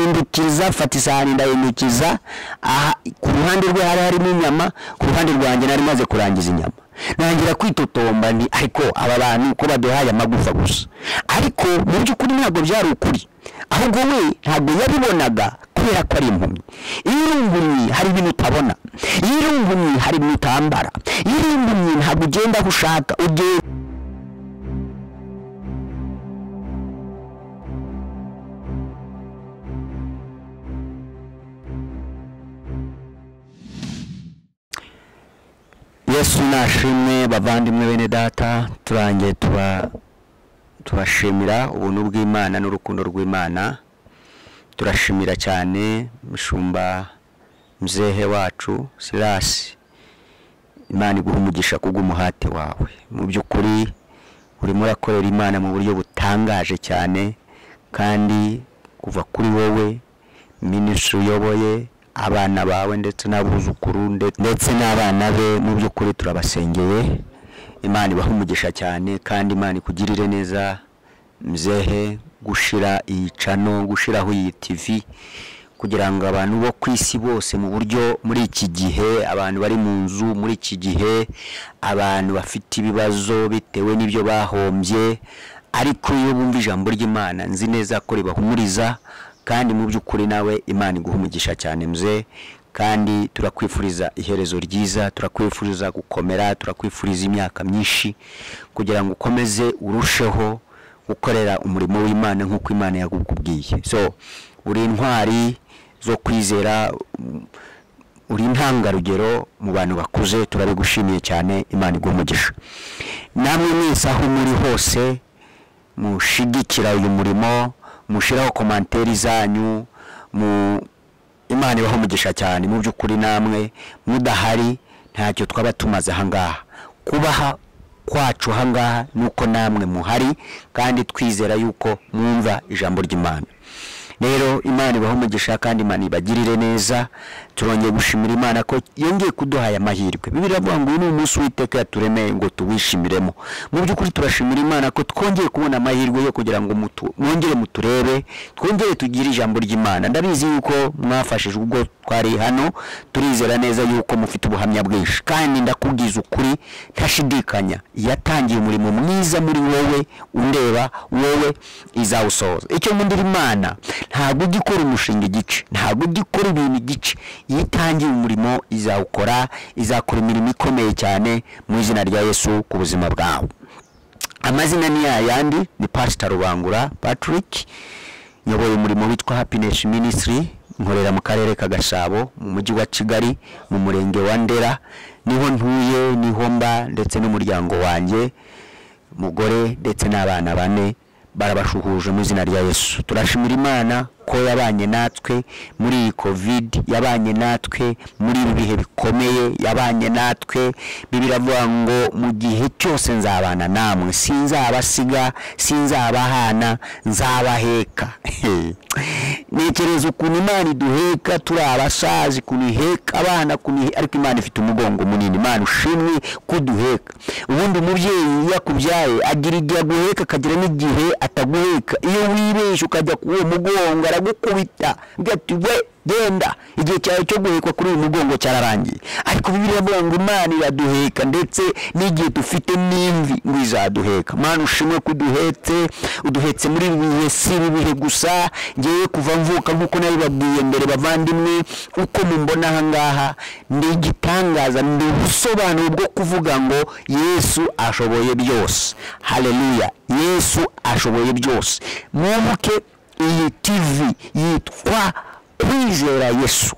ndahindukiza mfata isahani ndahindukiza aha ku ruhande rwe hari harimo inyama ku ruhande rwanjye nari maze kurangiza inyama ntangira kwitotomba nti ariko aba bantu ko baduhaye amagufa gusa ariko mu by'ukuri ntabwo byari ukuri ahubwo we ntabwo yabibonaga kubera ko ari impumyi iyo uri impumyi hari ibintu utabona iyo uri impumyi hari ibintu utambara iyo uri impumyi ntabwo ugenda aho ushaka ugenda yesu nashimwe bavandimwe bene data turangiye tuba tubashimira ubuntu bw'imana n'urukundo rw'imana turashimira cyane mushumba mzehe wacu sirasi imana iguha umugisha kubw'umuhate wawe mu by'ukuri urimo urakorera imana mu buryo butangaje cyane kandi kuva kuri wowe minisitiri uyoboye abana bawe ndetse n'abuzukuru ndetse n'abana be mu by'ukuri turabasengeye imana ibaha umugisha cyane kandi imana ikugirire neza mzehe gushira iyi cano gushiraho iyi tivi kugira ngo abantu bo ku isi bose mu buryo muri iki gihe abantu bari mu nzu muri iki gihe abantu bafite ibibazo bitewe n'ibyo bahombye ariko iyo bumva ijambo ry'imana nzi neza ko ribahumuriza kandi mu by'ukuri nawe imana iguha umugisha cyane mze kandi turakwifuriza iherezo ryiza turakwifuriza gukomera turakwifuriza imyaka myinshi kugira ngo ukomeze urusheho gukorera umurimo w'imana nk'uko imana yakubwiye so uri intwari zo kwizera uri intangarugero mu bantu bakuze turabigushimiye cyane imana iguha umugisha namwe mwese aho muri hose mushigikira uyu murimo mushiraho komanteri zanyu mu imana ibaho umugisha cyane mu by'ukuri namwe mudahari ntacyo twaba tumaze ahangaha kubaha kwacu ahangaha ni uko namwe muhari kandi twizera yuko mwumva ijambo ry'imana rero imana ibaho umugisha kandi imana ibagirire neza turongeye gushimira imana ko yongeye kuduhaye amahirwe bibiri ngo uyu ni umunsi w'iteka yaturemeye ngo tuwishimiremo mu by'ukuri turashimira imana ko twongeye kubona amahirwe yo kugira ngo mwongere muturebe twongere tugire ijambo ry'imana ndabizi yuko mwafashijwe ubwo twari hano turizera neza yuko mufite ubuhamya bwinshi kandi ndakubwiza ukuri ntashidikanya yatangiye umurimo mwiza muri wowe undeba wowe izawusohoza icyo nkundira imana ntabwo ujya ukora umushinga igice ntabwo ujya ukora ibintu igice iyo itangiye umurimo izawukora izakora imirimo ikomeye cyane mu izina rya yesu ku buzima bwawe amazina ni yayandi ni pasita rubangura patrick nyoboye umurimo witwa happiness ministry nkorera mu karere ka gasabo mu mujyi wa kigali mu murenge wa ndera niho ntuye niho mba ndetse n'umuryango wanjye mugore ndetse n'abana bane barabashuhuje mu izina rya yesu turashimira imana ko yabanye natwe muri iyi covid yabanye natwe muri ibi bihe bikomeye yabanye natwe biravuga ngo mu gihe cyose nzabana namwe sinzabasiga sinzabahana nzabaheka ntekereza ukuntu imana iduheka turi abasazi ukuntu iheka abana ariko imana ifite umugongo munini imana ushimwe kuduheka ubundi umubyeyi iyo akubyaye agira igihe aguheka akagira n'igihe ataguheka iyo wibeshye ukajya ku uwo mugongo aragukubita ugahita we genda igihe cyawe cyo guhekwa kuri uyu mugongo cyararangiye ariko bibiri avuga ngo imana iraduheka ndetse n'igihe dufite n'imvi ngo izaduheka mpano ushimwe ko uduhetse uduhetse muri ibi bihe si ibi bihe gusa ngewe kuva mvuka nk'uko nabibabwiye mbere bavandimwe uko mumbona ahangaha ni igitangaza ni ubusobanuro bwo kuvuga ngo yesu ashoboye byose hareruya yesu ashoboye byose mwibuke iyi tivi yitwa kwizera yesu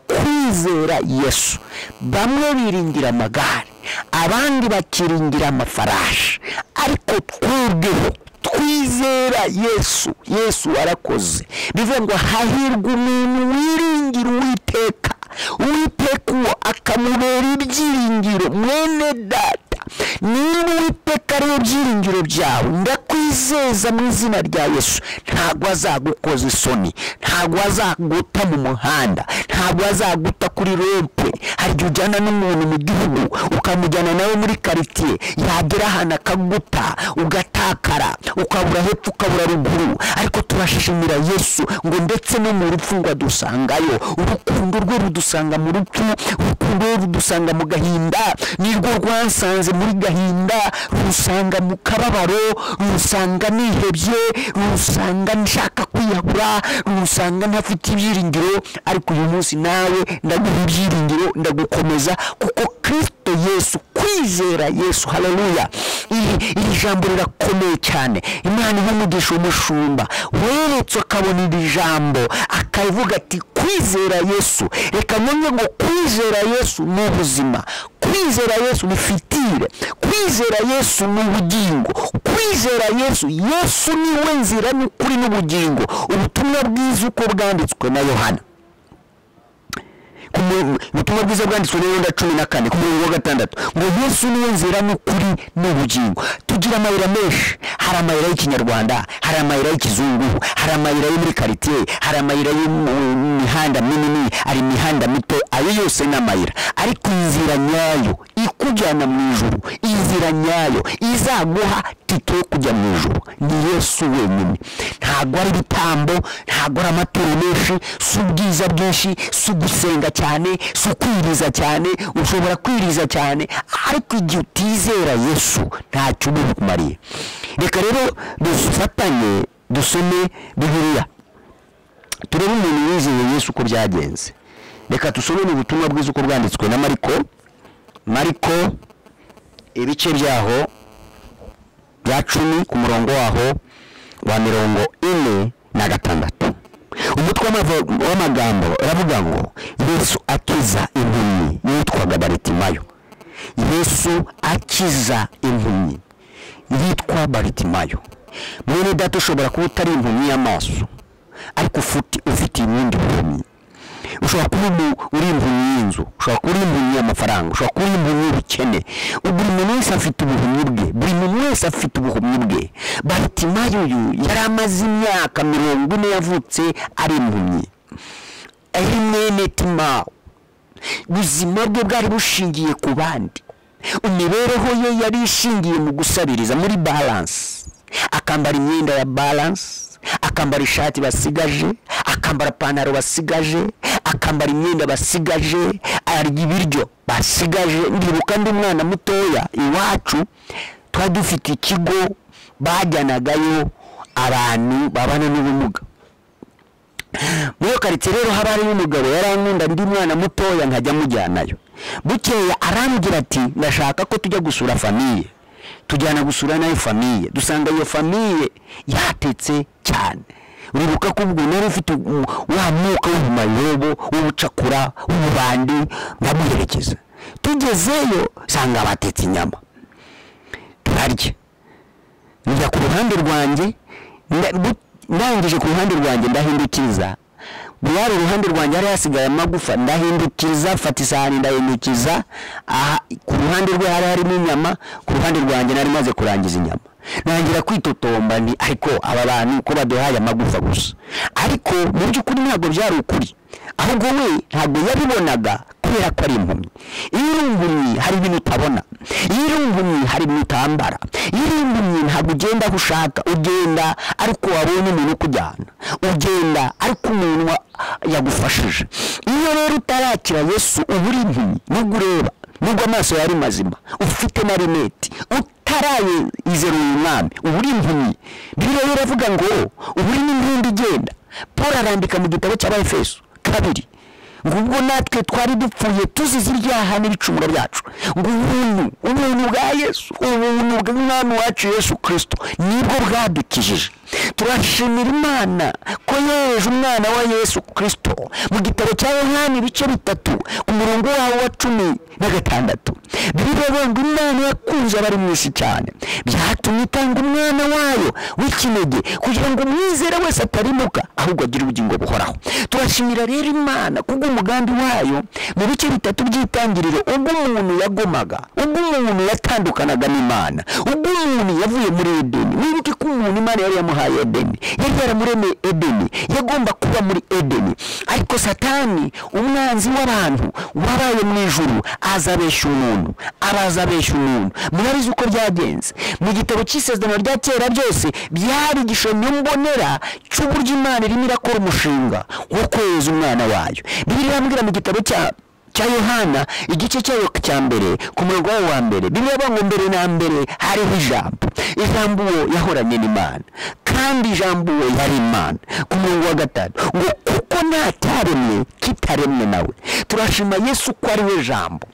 kwizera yesu bamwe biringira amagare abandi bakiringira amafarashi ariko twebweho twizera yesu yesu warakoze bivuga ngo hahirwa umuntu wiringira uwiteka uwiteka uwo akamubera ibyiringiro mwene data niba uwiteka ariwe byiringiro byawe ndakwizeza mu izina rya yesu ntabwo azagukoza isoni ntabwo azaguta mu muhanda ntabwo azaguta kuri rempe hari igihe ujyana n'umuntu mu gihugu ukamujyana nawe muri karitsiye yagera ahantu akaguta ugatakara ukabura hepfo ukabura ruguru ariko turashimira yesu ngo ndetse no mu rupfu ngo adusangayo urukundo rwe rudusanga mu rupfu urukundo rwe rudusanga mu gahinda nirwo rwansanze muri gahinda rusanga mu kababaro rusanga nihebye rusanga nshaka kwiyahura rusanga ntafite ibyiringiro ariko uyu munsi nawe ndaguha ibyiringiro ndagukomeza kuko kirisito yesu kwizera yesu haleluya iri iri jambo rirakomeye cyane imana ihumugisha umushumba weretse akabona iri jambo akavuga ati kwizera yesu reka none ngo kwizera yesu ni ubuzima kwizera yesu ni fitire kwizera yesu ni ubugingo kwizera yesu yesu niwe nzira n'ukuri n'ubugingo ubutumwa bwiza uko bwanditswe na yohana ubutumwa bwiza bwanditswe n'ibihumbi cumi na kane ku murongo wa gatandatu ngo yesu niwe nzira n'ukuri n'ubugingo tugira amayira menshi hari amayira y'ikinyarwanda hari amayira y'ikizungu hari amayira yo muri karitsiye hari amayira y'imihanda minini hari imihanda mito ayo yose ni amayira ariko inzira nyayo ikujyana mu ijuru inzira nyayo izaguha tito yo kujya mu ijuru ni yesu wenyine ntabwo ari ibitambo ntabwo ari amaturo menshi si ubwiza bwinshi si ugusenga cyane si ukwiriza cyane ushobora kwiriza cyane ariko igihe utizera yesu ntacyo uba bikumariye reka rero dufatanye dusome bibiliya turebe umuntu wizeye yesu uko byagenze reka dusome mu butumwa bwiza uko bwanditswe na mariko mariko ibice byaho bya cumi ku murongo waho wa mirongo ine na gatandatu umutwe w'amagambo uravuga ngo yesu akiza impumyi yitwaga baritimayo yesu akiza impumyi yitwa baritimayo mwene data ushobora kuba utari impumyi y'amaso ariko ufite ibindi mpumyi ushobora kuba uri impumyi y'inzu ushobora kuba uri impumyi y'amafaranga ushobora kuba uri impumyi y'ubukene buri muntu wese afite ubuhumyi bwe buri muntu wese afite ubuhumyi bwe baritimayo uyu yari amaze imyaka mirongo ine yavutse ari impumyi ari mwene timawu ubuzima bwe bwari bushingiye ku bandi imibereho ye yari ishingiye mu gusabiriza muri baranse akambara imyenda ya baranse akambara ishati basigaje akambara ipantaro basigaje akambara imyenda basigaje arya ibiryo basigaje ndibuka undi mwana mutoya iwacu twari dufite ikigo bajyanagayo abantu babana n'ubumuga muri iyo karitsiye rero haba hariyo umugabo yarankunda ndi mwana mutoya nkajya amujyanayo bukeya arambwira ati ndashaka ko tujya gusura famiye tujyana gusura nayo famiye dusanga iyo famiye yatetse cyane uribuka ko ubwo nari ufite wa mwuka w'ubumayobo w'ubucakura w'ububandi ndamuherekeza tugezeyo nsanga batetse inyama turarya njya ku ruhande rwanjye ndangije ku ruhande rwanjye ndahindukiriza bwari uruhande rwanjye hari hasigaye amagufa ndahindukiriza fata isahani ndahindukiza ku ruhande rwe hari harimo inyama ku ruhande rwanjye nari maze kurangiza inyama ntangira kwitotomba ni ariko aba bantu ko baduhaye amagufa gusa ariko mu by'ukuri ntabwo byari ukuri ahubwo we ntabwo yabibonaga kubera ko ari impumyi iyo uri impumyi hari ibintu utabona iyo uri impumyi hari ibintu utambara iyo uri impumyi ntabwo ugenda aho ushaka ugenda ariko wabonye umuntu ukujyana ugenda ariko umuntu yagufashije iyo rero utarakira yesu uba uri impumyi nubwo ureba nubwo amaso yari mazima ufite na rineti utarayizera uyu mwami uba uri impumyi rero iravuga ngo uba uri n'impundu igenda paul arandika mu gitabo cy'abafeso kabiri ngo ubwo natwe twari dupfuye tuzize ibyaha n'ibicumuro byacu ngo ubuntu ubuntu bwa yesu ubuntu bw'umwami wacu yesu kirisito nibwo bwadukijije turashimira imana ko yohereje umwana wa yesu kirisito mu gitabo cya yohani ibice bitatu ku murongo wawo wa cumi na gatandatu biriya bundi imana yakunze abari mu isi cyane byatumye itanga umwana wayo w'ikinege kugira ngo umwizera wese atarimuka ahubwo agire ubugingo buhoraho turashimira rero imana kubwo umugambi wayo mu bice bitatu by'itangiriro ubwo umuntu yagomaga ubwo umuntu yatandukanaga n'imana ubwo umuntu yavuye muri edeni wibuke ko umuntu imana yari yamuhaye edeni yari yaramuremeye edeni yagomba kuba muri edeni ariko satani umwanzi w'abantu wabaye mu ijuru aza abeshya umuntu abaza abeshya umuntu murabizi uko byagenze mu gitabo cy'isezerano rya kera byose byari igishushanyo mbonera cy'uburyo imana irimo irakora umushinga wo kweza umwana wayo bibiliya irambwira mu gitabo cya cya yohana igice cyayo cya mbere ku murongo wayo wa mbere bibiliya avuga ngo mbere na mbere hariho ijambo ijambo uwo yahoranye n'imana kandi ijambo uwo yari imana ku murongo wa gatanu ngo kuko nta cyaremwe kitaremwe nawe turashima yesu ko ari we jambo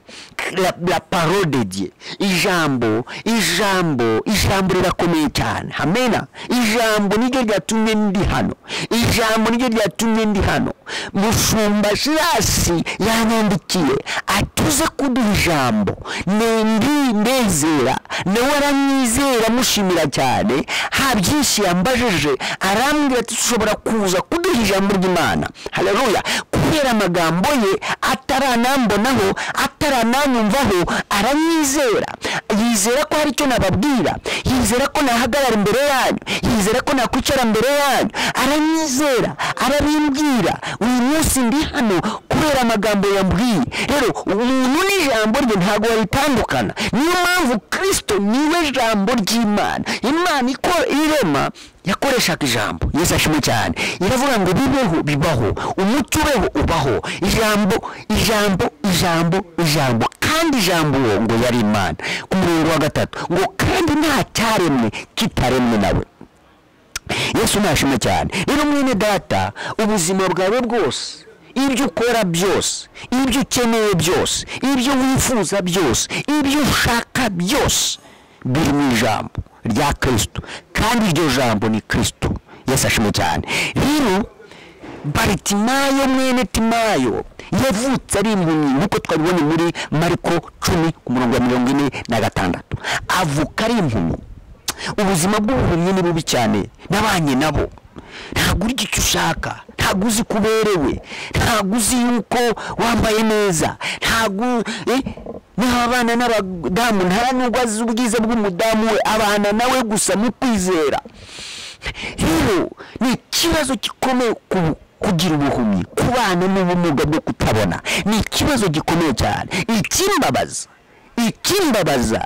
la, la parole de Dieu ijambo ijambo ijambo rirakomeye cyane amena ijambo niryo ryatumye ndi hano ijambo niryo ryatumye ndi hano mushumba jirasi yanyandikiye atuze kuduha ijambo ndi ndezera nawe aranyizera mushimira cyane nta byinshi yambajije arambwira ati ushobora kuza kuduha ijambo ry'imana haleluya kubera amagambo ye ataranambonaho atarananyumvaho aranyizera yizera ko hari icyo nababwira yizera ko nahagarara imbere yanyu yizera ko nakwicara imbere yanyu aranyizera arabimbwira uyu munsi ndi hano kubera amagambo yambwiye rero umuntu n'ijambo rye ntabwo waritandukana niyo mpamvu kirisito niwe jambo ry'imana imana ikora irema yakoreshaga ijambo yesu ashimwe cyane iravuga ngo bibeho bibaho umuti ubeho ubaho ijambo ijambo ijambo ijambo kandi ijambo uwo ngo yari imana ku murongo wa gatatu ngo kandi nta cyaremwe kitaremwe nawe yesu ntashima cyane rero mwene data ubuzima bwawe bwose ibyo ukora byose ibyo ukeneye byose ibyo wifuza byose ibyo ushaka byose biri mu ijambo rya kirisito kandi iryo jambo ni kirisito yasashemo cyane rero baritimayo mwene timayo yavutse ari impumyi nk'uko twabibonye muri mariko cumi ku murongo wa mirongo ine na gatandatu avuka ari impumyi ubuzima bw'ubuhumyi ni bubi cyane n'abanye nabo ntabwo uri icyo ushaka ntabwo uzi ko uberewe ntabwo uzi yuko wambaye neza ntabwo n'abana n'abadamu nta nubwo azi ubwiza bw'umudamu we abana nawe gusa mu kwizera rero ni ikibazo gikomeye kugira ubuhumyi ku bana n'ubumuga bwo kutabona ni ikibazo gikomeye cyane ikimbabaza ikimbabaza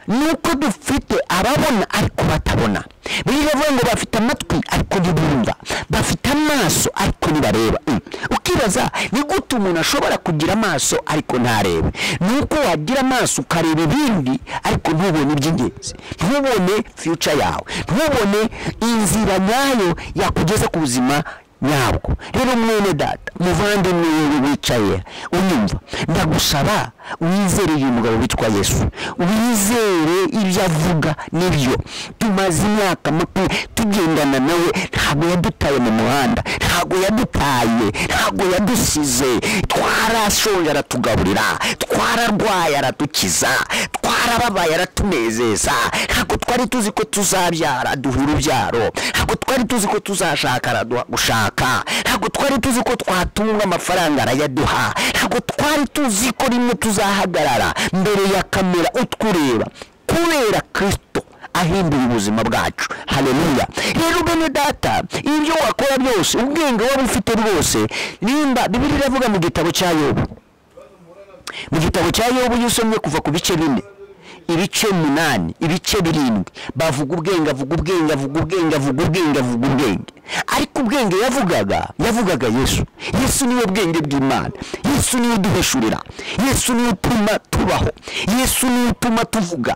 ni uko dufite ababona ariko batabona biravuga ngo bafite amatwi ariko ntibumva bafite amaso ariko ntibareba ukibaza ni gute umuntu ashobora kugira amaso ariko ntarebe ni uko wagira amaso ukareba ibindi ariko ntubone iby'ingenzi ntubone fiyuca yawe ntubone inzira nyayo yakugeza ku buzima nyabwo rero mwene data muvandimwe wewe wicaye unyumva ndagusaba wizere uyu mugabo witwa yesu wizere ibyo avuga nibyo tumaze imyaka makumyabiri tugendana nawe ntabwo yadutaye mu muhanda ntabwo yadutaye ntabwo yadusize twarashonje aratugaburira twararwaye aratukiza twarababaye aratunezeza ntabwo twari tuzi ko tuzabyara duhura ubyaro ntabwo twari tuzi ko tuzashaka araduha gushaka ntabwo twari tuzi ko twatunga amafaranga arayaduha ntabwo twari tuzi ko rimwe tuzahagarara mbere ya kamera utwureba kubera kirisito ahindura ubuzima bwacu hareruya rero bene data ibyo wakora byose ubwenge waba ufite rwose nimba bibiri iravuga mu gitabo cya yobu mu gitabo cya yobu iyo usomye kuva ku bice bine ibice umunani ibice birindwi bavuga ubwenge avuga ubwenge avuga ubwenge avuga ubwenge avuga ubwenge ariko ubwenge yavugaga yavugaga yesu yesu niwe bwenge bw'imana yesu niwe uduheshurira yesu niwe utuma tubaho yesu niwe utuma tuvuga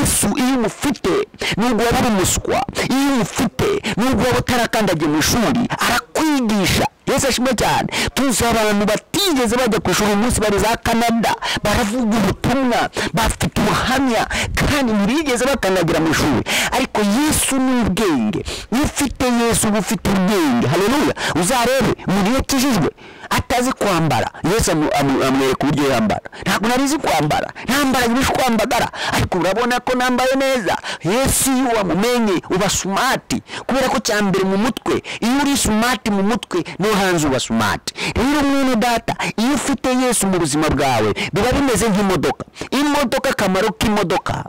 yesu iyo umufite nubwo waba uri umuswa iyo umufite nubwo waba utarakandagiye mu ishuri arakwigisha yesu ashimwe cyane tuzi abantu batigeze bajya ku ishuri umunsi bari za canada baravuga ubutumwa bafite ubuhamya kandi ntibigeze bakandagira mu ishuri ariko yesu ni ubwenge iyo ufite yesu uba ufite ubwenge haleluya uzarebe mu gihe kijijwe ata ntazi kwambara yesu amu- amu- amwereka uburyo yambara ntabwo narizi kwambara ntambara ibishe kwambagara ariko urabona ko nambaye neza yesu iyo wamumenye uba sumati kubera ko cya mbere mu mutwe iyo uri sumati mu mutwe no hanze uba sumati rero mwene data iyo ufite yesu mu buzima bwawe biba bimeze nk'imodoka imodoka akamaro k'imodoka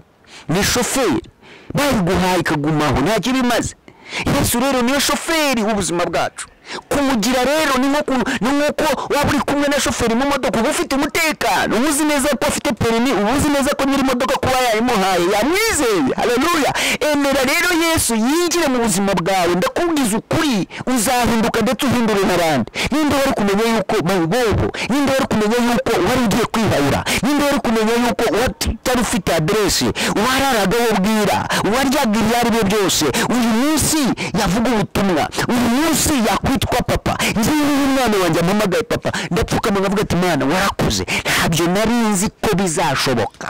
ni shoferi bayiguhaye ikagumaho ntacyo iba imaze yesu rero niyo shoferi w'ubuzima bwacu kumugira rero ni nko ku- ni nk'uko waba uri kumwe na shoferi mu modoka uba ufite umutekano uba uzi neza ko afite perimi uba uzi neza ko nyiri imodoka kuba yayimuhaye yamwizeye haleluya emera rero yesu yinjire mu buzima bwawe ndakubwiza ukuri uzahinduka ndetse uhindure n'abandi ninde wari kumenya yuko mayibobo ninde wari kumenya yuko wari ugiye kwihayura ninde wari kumenya yuko utari ufite aderesi wararaga wo bwira waryaga ibyo ari byo byose uyu munsi yavuga ubutumwa uyu munsi yakwitwa papa ngiye uyu mwana wanjye ampamagaye papa ndapfukama nkavuga ati mwana warakuze ntabyo nari nzi ko bizashoboka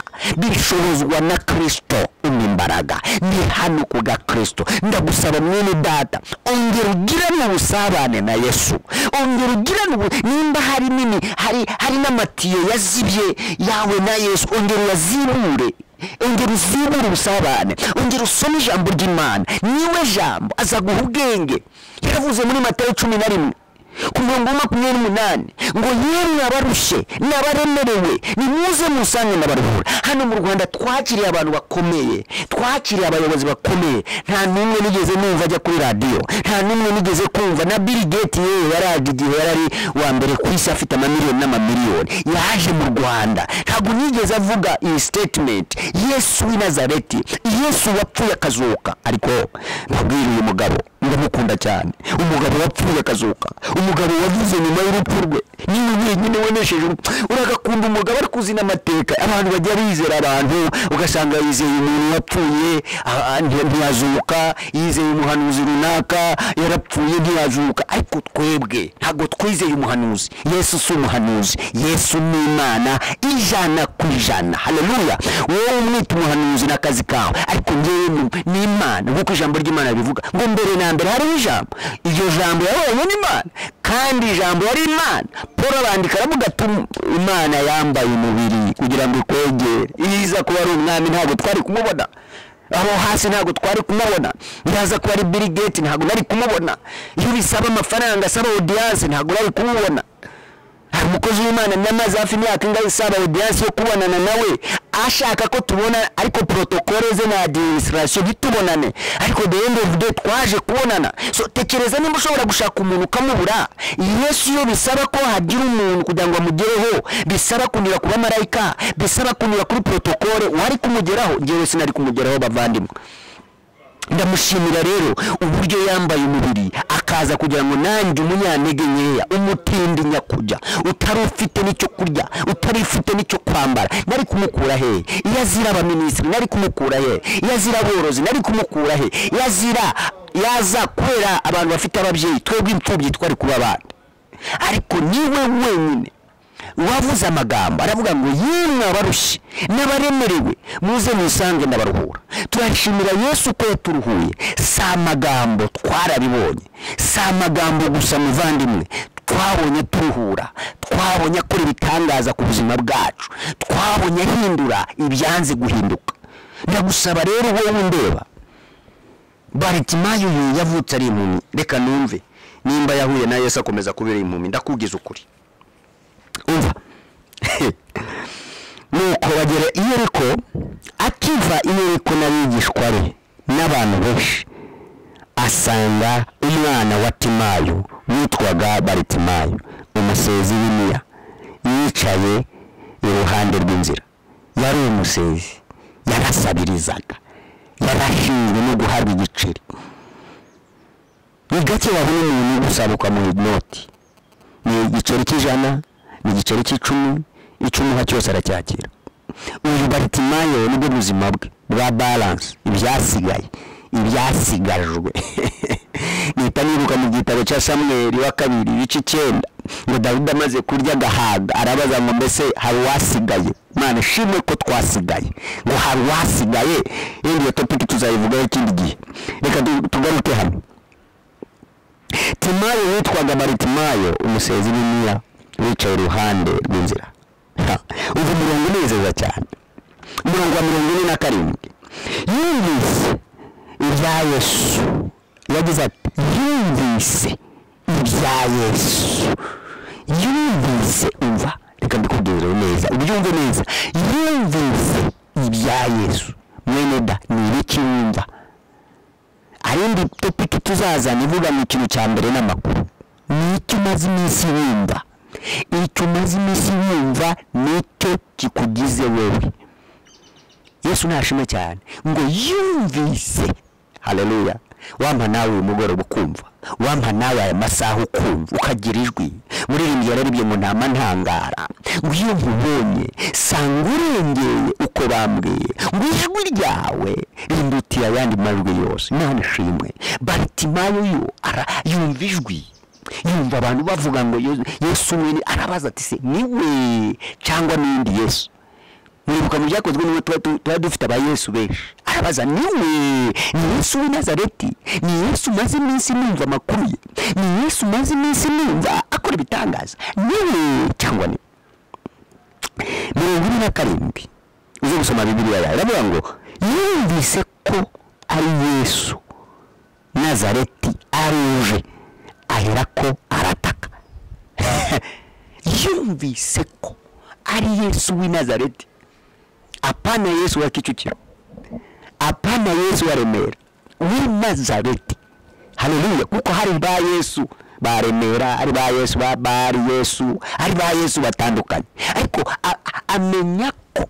bishobozwa na kirisito umwe imbaraga ni hano ku gakristo ndagusaba mwene data ongera ugirane ubusabane na yesu ongera ugirane ubu nimba hari nini hari hari n'amatiyo yazibye yawe na yesu ongera uyazibure ongera uzibure ubusabane ongera usome ijambo ry'imana niwe jambo azaguha ubwenge yaravuze muri matayo cumi na rimwe ku mirongo makumyabiri n'umunani ngo yemwe abarushye n'abaremerewe nimuze musange n'abaruhura hano mu rwanda twakiriye abantu bakomeye twakiriye abayobozi bakomeye nta n'umwe nigeze numva ajya kuri radiyo nta n'umwe nigeze kumva na Bill Gates yewe yaraje igihe yari ari wa mbere ku isi afite amamiliyoni n'amamiliyoni yaje mu rwanda ntabwo nigeze avuga iyi statement yesu w'i nazareti yesu wapfuye akazuka ariko mbabwira uyu mugabo ndamukunda cyane umugabo wapfuye akazuka umugabo wavuze nyuma y'urupfu rwe niwe wenyine wenesheje urupfu uragakunda umugabo ariko uzi n'amateka abantu bajya bizera abantu ugasanga yizeye umuntu wapfuye ah, ah, nti- ntiyazuka yizeye umuhanuzi runaka yarapfuye ntiyazuka ariko twebwe ntabwo twizeye umuhanuzi yesu si umuhanuzi yesu ni imana ijana ku ijana haleluya wowe umwita umuhanuzi ni akazi kawe ariko ngewe ni- ni imana nk'uko ijambo ry'imana rivuga ngo mbere na mbere hariho ijambo iryo jambo yayoboranye n'imana kandi ijambo yari imana paul arandika aravuga ati imana yambaye umubiri kugira ngo ikwegere iza kuba ari umwami ntabwo twari kumubona aho hasi ntabwo twari kumubona yaza kuba ari Bill Gates ntabwo nari kumubona iyo bisaba amafaranga asaba audience ntabwo nari kumubona hari umukozi w'imana namaze hafi imyaka ingahe isaba audience yo kubonana nawe ashaka ko tubona ariko protokole ze na administration ntitubonane ariko the end of day twaje kubonana so tekereza niba ushobora gushaka umuntu ukamubura yesu iyo bisaba ko hagira umuntu kugira ngo amugereho bisaba kunyura ku bamarayika bisaba kunyura kuri protokole wari kumugeraho njyewe sinari kumugeraho bavandimwe ndamushimira rero uburyo yambaye umubiri akaza kugira ngo nanjye umunyantege nkeya umutindi nyakujya utari ufite n'icyo kurya utari ufite n'icyo kwambara nari kumukura he iyo azira abaminisitiri nari kumukura he iyo azira aborozi nari kumukura he iyo azira yaza kubera abantu bafite ababyeyi twebwe imfubyi twari kuba abana ariko niwe wenyine wavuze amagambo aravuga ngo yemwe abarushye n'abaremerewe muze musange n'abaruhura turashimira yesu ko yaturuhuye si amagambo twarabibonye si amagambo gusa muvandimwe twabonye turuhura twabonye akora ibitangaza ku buzima bwacu twabonye ahindura ibyanze guhinduka ndagusaba rero wowe undeba baritimayo uyu yavutse ari impumi reka numve nimba yahuye na yesu akomeza kubera impumi ndakubwiza ukuri umva nuko bagera i yeriko akiva i yeriko n'abigishwa be n'abantu benshi asanga umwana wa timayo witwaga baritimayo umusezi w'imiya yicaye iruhande rw'inzira yari umusezi yarasabirizaga yarashinzwe no guhabwa igiceri ni gake wabona umuntu gusaba ukamuha inoti ni igiceri cy'ijana ni igiceri cy'icumi icumi nka cyose aracyakira uyu baritimayo nibwo buzima bwe bwa balance ibyasigaye ibyasigajwe nita nibuka mu gitabo cya samweri wa kabiri ibice icyenda ngo dawidi amaze kurya agahaga arabaza ngo mbese hari uwasigaye mwana shimwe ko twasigaye ngo hari uwasigaye yindi iyo topiki tuzayivugaho ikindi gihe reka tu- tugaruke hano timayo witwaga baritimayo umusezi n'imiya wicaye iruhande rw'inzira uva umurongo unezeza cyane umurongo wa mirongo ine na karindwi yumvise ibya yesu yagize ati yumvise ibya yesu yumvise umva reka mbikubwire neza ubyumve neza yumvise ibya yesu mwene da ni ibiki wumva arindi topiki tuzazana ivuga mu kintu cya mbere n'amakuru ni icyo umaze iminsi wumva icyo umaze iminsi wumva nicyo kikugize wowe yesu ntashima cyane ngo yumvise haleluya wampa nawe uyu mugoroba ukumva wampa nawe aya masaha ukumva ukagira ijwi muririmbyi rero ibyo ngo ntama ntangara ngo iyo nkubonye sanga urengeye uko bambwiye ngo ijwi ryawe rindutiye ayandi majwi yose nta nishimwe baritimayo yo ara yumva ijwi yumva abantu bavuga ngo Yesu- yesu mwene arabaza ati se niwe cyangwa n'indi yesu mwibuka mu byakozwe n'uwo tuba tu- tuba dufite aba yesu benshi arabaza niwe ni yesu w'i nazareti ni yesu umaze iminsi numva amakuru ye ni yesu umaze iminsi numva akora ibitangaza niwe cyangwa ni mirongo ine na karindwi uze gusoma bibiliya yawe iravuga ngo yumvise ko ari yesu nazareti aruje aherako arataka yumvise ko ari yesu w'i nazareti hapana yesu wa kichukiro hapana yesu wa remera w'i nazareti haleluya kuko hari ba yesu ba remera hari ba yesu ba bari yesu hari ba yesu batandukanye ariko a- a- amenya ko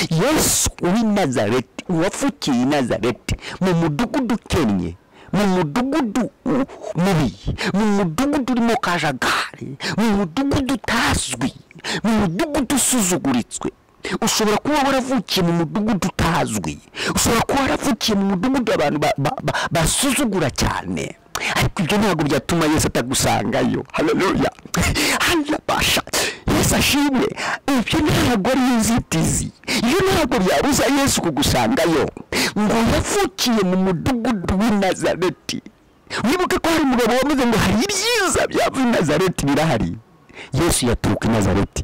yesu w'i nazareti uwafukiye i nazareti mu mudugudu ukennye mu mudugudu u- mubi mu mudugudu urimo kajagari mu mudugudu utazwi mu mudugudu usuzuguritswe ushobora kuba waravukiye mu mudugudu utazwi ushobora kuba waravukiye mu mudugudu abantu ba- ba- ba- basuzugura cyane ariko ibyo ntabwo byatuma yesu atagusangayo haleluya harabasha yesu ashimwe ibyo ntabwo ari inzitizi ibyo ntabwo byabuza yesu kugusangayo ngo yavukiye mu mudugudu w'i nazareti wibuke ko hari umugabo wavuze ngo hari ibyiza byava i nazareti birahari yesu yaturuka i nazareti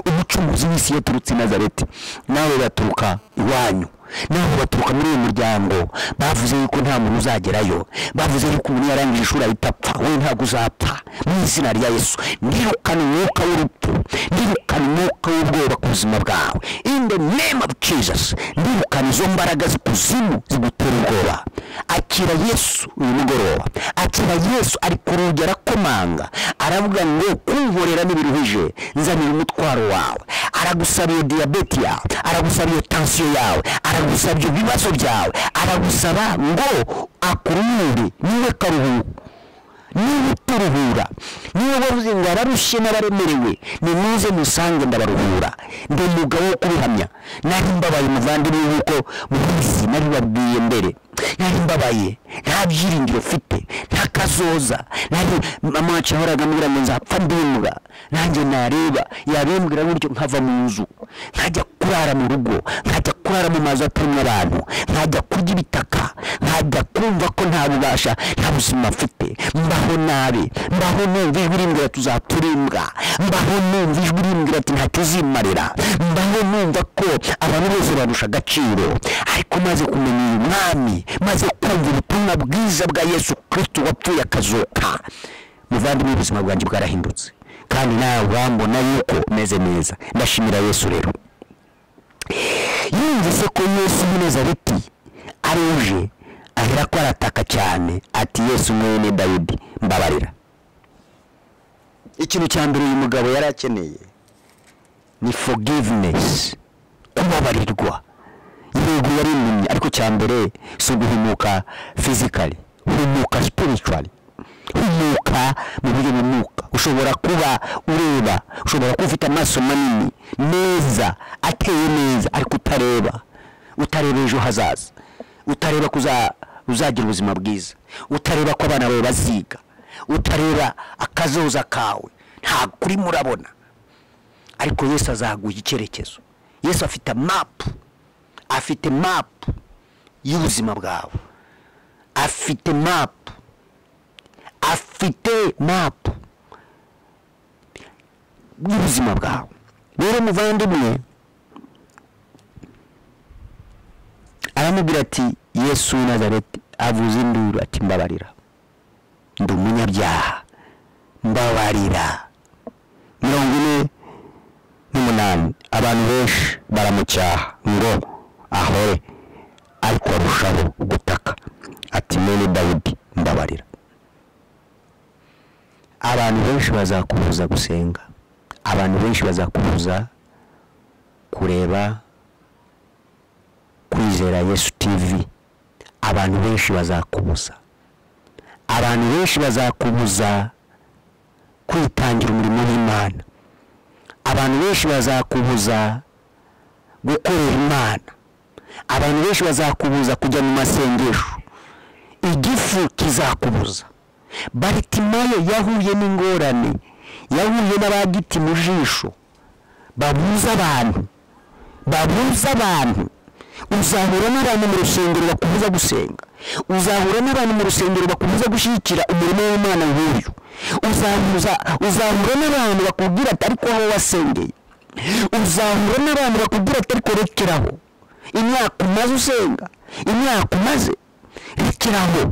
umucunguzi w'isi yaturutse i nazareti nawe baturuka iwanyu nawe baturuka muri uyu muryango bavuze yuko nta muntu uzagerayo bavuze yuko umuntu yarangije ishuri ahita apfa wowe ntabwo uzapfa mu izina rya yesu ndirukana umwuka w'urupfu ndirukana umwuka w'ubwoba ku buzima bwawe in the name of jesus ndirukana izo mbaraga z'ikuzimu zigutera ubwoba akira yesu uyu mugoroba akira yesu ari ku rugi arakomanga aravuga ngo kunkorera ntibiruhije nzanira umutwaro wawe aragusaba diyabete yawe aragusaba iyo tansiyo yawe aragusaba ibyo bibazo byawe aragusaba ngo akurure niwe karuhuko niba uturuhura niba wavuze ngo abarushye n'abaremerewe nimuze musange ndabaruhura ndi umugabo wo kubihamya nari mbabaye umuvandimwe nk'uko mubizi nabibabwiye mbere nari mbabaye nta byiringiro mfite nta kazoza nari mama wacu yahoraga ambwira ngo nzapfa ndimuga nanjye nareba yabimbwira gutyo nkava mu nzu nkajya kurara mu rugo nkajya kurara mu mazu atarimo abantu nkajya kurya ibitaka nkajya kumva ko nta bubasha nta buzima mfite mbaho nabi mbaho numva ijwi rimbwira tuzapfa imbwa mbaho numva ijwi rimbwira ati ntacyo uzimarira mbaho numva ko abantu bose barusha agaciro ariko maze kumenya uyu mwami maze kumva ubutumwa bwiza bwa yesu kirisito wapfuye akazuka muvandimwe ubuzima bwanjye bwarahindutse kandi nawe urambona yuko umeze neza ndashimira yesu rero yumvise ko yesu w'i nazareti aruje ahera ko arataka cyane ati yesu mwene dawidi mbabarira ikintu cya mbere uyu mugabo yari akeneye ni forgiveness kubabarirwa yego yari impumyi ariko cya mbere si uguhumuka physically humuka spiritually humuka mu buryo bw'umwuka ushobora kuba ureba ushobora kuba ufite amaso manini meza ateye neza ariko utareba utareba ejo hazaza utareba ko uza- uzagira ubuzima bwiza utareba ko abana bawe baziga utareba akazoza kawe ntabwo urimo urabona ariko yesu azaguha icyerekezo yesu afite mapu afite mapu y'ubuzima bwawe afite mapu afite mapu y'ubuzima bwawe rero muvandimwe aramubwira ati yesu w'i nazareti avuze induru ati mbabarira ndi umunyabyaha mbabarira mirongo ine n'umunani abantu benshi baramucyaha ngo ahore ariko arushaho gutaka ati mene dawidi mbabarira abantu benshi bazakubuza gusenga abantu benshi bazakubuza kureba kwizera yesu tivi abantu benshi bazakubuza abantu benshi bazakubuza kwitangira umurimo w'imana abantu benshi bazakubuza gukorera imana abantu benshi bazakubuza kujya mu masengesho igifu kizakubuza baritimayo yahuye n'ingorane yahuye n'abagiti mu jisho babuza abantu babuza abantu uzahura n'abantu mu rusengero bakubuza gusenga uzahura n'abantu mu rusengero bakubuza gushyigikira umurimo w'umwana nk'uyu uzahuza uzahura n'abantu bakubwira ati ariko aho wasengeye uzahura n'abantu bakubwira ati ariko rekeraho imyaka umaze usenga imyaka umaze rekeraho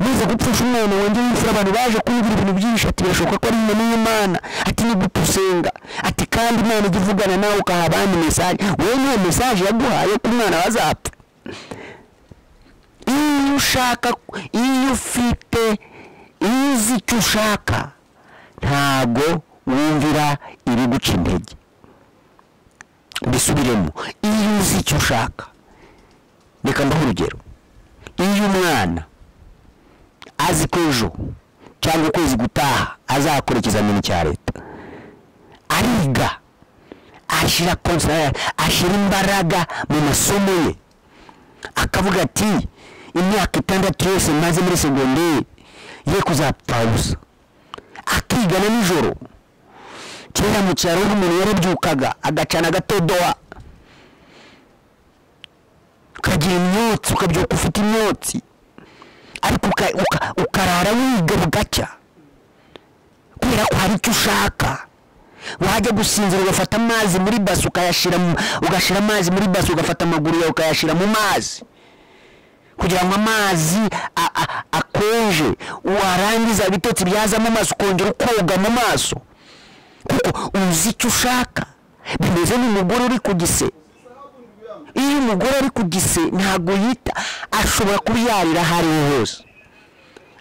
nize gupfusha umwana wanjye w'imfura abantu baje kumbwira ibintu byinshi ati birashoboka ko ari inyoni y'imana ati nigute usenga ati kandi imana ijya ivugana nawe ukaha abandi mesaje wowe niyo mesaje yaguhaye ko umwana bazapfa iyo ushaka iyo ufite iyo uzi icyo ushaka ntago wumvira ibiguca intege bisubiremo iyo uzi icyo ushaka reka mbahe urugero iyo umwana azi ko ejo cyangwa ukwezi gutaha azakora ikizamini cya leta ariga ashyira konsera ashyira imbaraga mu masomo ye akavuga ati imyaka itandatu yose maze muri segonderi ye kuzapfa ubusa akiga na nijoro kera mu cyaro nk'umuntu yarabyukaga agacana agatodowa ukagira imyotsi ukabyuka ufite imyotsi ariko uka- uka- ukarara wiga bugacya kubera ko hari icyo ushaka wajya gusinzira ugafata amazi muri basi ukayashyira mu- ugashyira amazi muri basi ugafata amaguru yawe ukayashyira mu mazi kugira ngo amazi a- a- akonje warangiza ibitotsi byazamo amaso ukongera ukoga mu maso kuko uzi icyo ushaka bimeze n'umugore uri ku gise iyo umugore ari ku gise ntabwo yita ashobora kubyarira aho ariho hose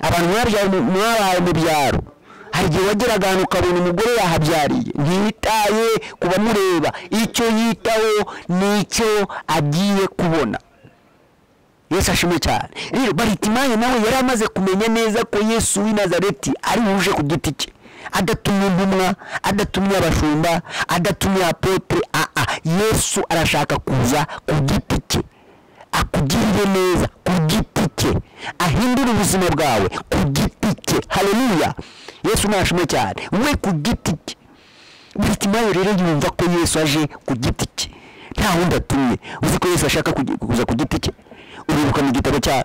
abantu mwabyaye mu- mwabaye mu byaro hari igihe wageraga ahantu ukabona umugore yahabyariye ntiyitaye ku bamureba icyo yitaho ni icyo agiye kubona yesu ashimwe cyane rero baritimayi nawe yari amaze kumenya neza ko yesu w'i nazareti ari buje ku giti cye adatumye intumwa adatumye abashumba adatumye apotre aa yesu arashaka kuza ku giti cye akugirire neza ku giti cye ahindure ubuzima bwawe ku giti cye haleluya yesu nashimwe cyane we ku giti cye baritimayo rero yumva ko yesu aje ku giti cye nta wundi atumye uzi ko yesu ashaka kugi- kuza ku giti cye uribuka mu gitabo cya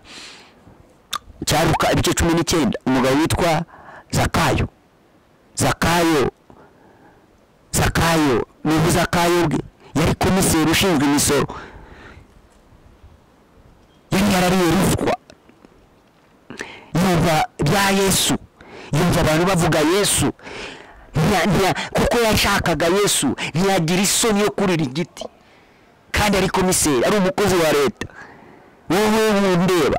cya luka ibice cumi n'icyenda umugabo witwa zakayo zakayo zakayo ni ubuzakayo bwe yari komiseri ushinzwe imisoro yari yarariye ruswa yumva bya yesu yumva abantu bavuga yesu ntiya- ntiya- kuko yashakaga yesu ntiyagira isoni yo kurira igiti kandi ari komiseri ari umukozi wa leta wowe wundeba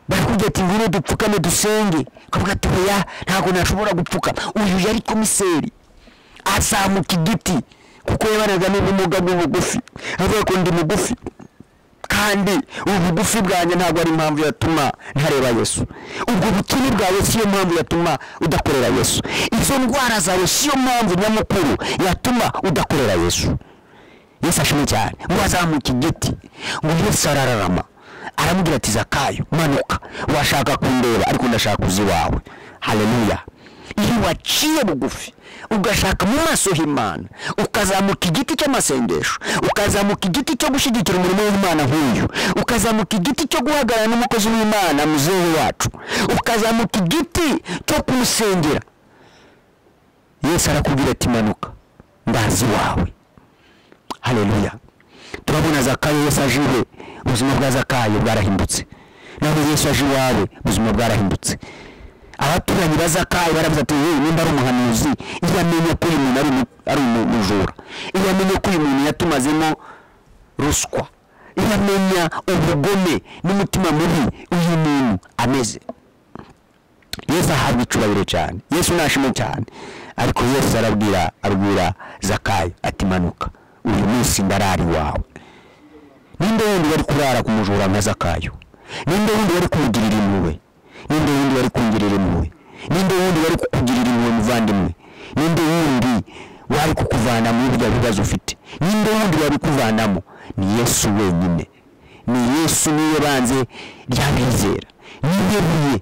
barakubwira ati ngwino dupfukame dusenge ukavuga ati oya ntabwo nashobora gupfukama uyu yari komiseri azamuka igiti kuko yabanaga n'ubumuga bw'ubugufi avuga ko ndi mugufi kandi ubu bugufi bwanjye ntabwo ari impamvu yatuma ntareba yesu ubwo bukene bwawe siyo mpamvu yatuma udakorera yesu izo ndwara zawe siyo mpamvu nyamukuru yatuma udakorera yesu yesu ashimwe cyane ngo azamuke igiti ngo yesu arararama aramubwira ati zakayo manuka washaka kundeba ariko ndashaka uzi iwawe haleluya iyo waciye bugufi ugashaka mu maso h'imana ukazamuka igiti cy'amasengesho ukazamuka igiti cyo gushyigikira umurimo w'imana nk'uyu ukazamuka igiti cyo guhagarara n'umukozi w'imana muzehe wacu ukazamuka igiti cyo kumusengera yesu arakubwira ati manuka ndazi wawe hareruya turabona zakayo yesu aje iwe ubuzima bwa zakayo bwarahindutse naho yesu aje iwawe ubuzima bwarahindutse abaturanyi ba zakayo baravuze ati yewe nimba ari umuhanuzi iyo amenya ko uyu muntu ari umu- ari umujura iyo amenya ko uyu muntu yatumazemo ruswa iyo amenya ubugome n'umutima mubi uyu muntu ameze yesu ahabwa icyubahiro cyane yesu nashimwe cyane ariko yesu arabwira abwira zakayo ati manuka uyu munsi ndarari wawe ninde wundi wari kurara ku mujura nka zakayo ninde wundi wari kumugirira impuhwe ninde wundi wari kungirira impuhwe ninde wundi wari kukugirira impuhwe muvandimwe ninde wundi wari kukuvana muri bya bibazo ufite ninde wundi wabikuvanamo ni yesu wenyine ni yesu niwe banze ry'abizera niwe buye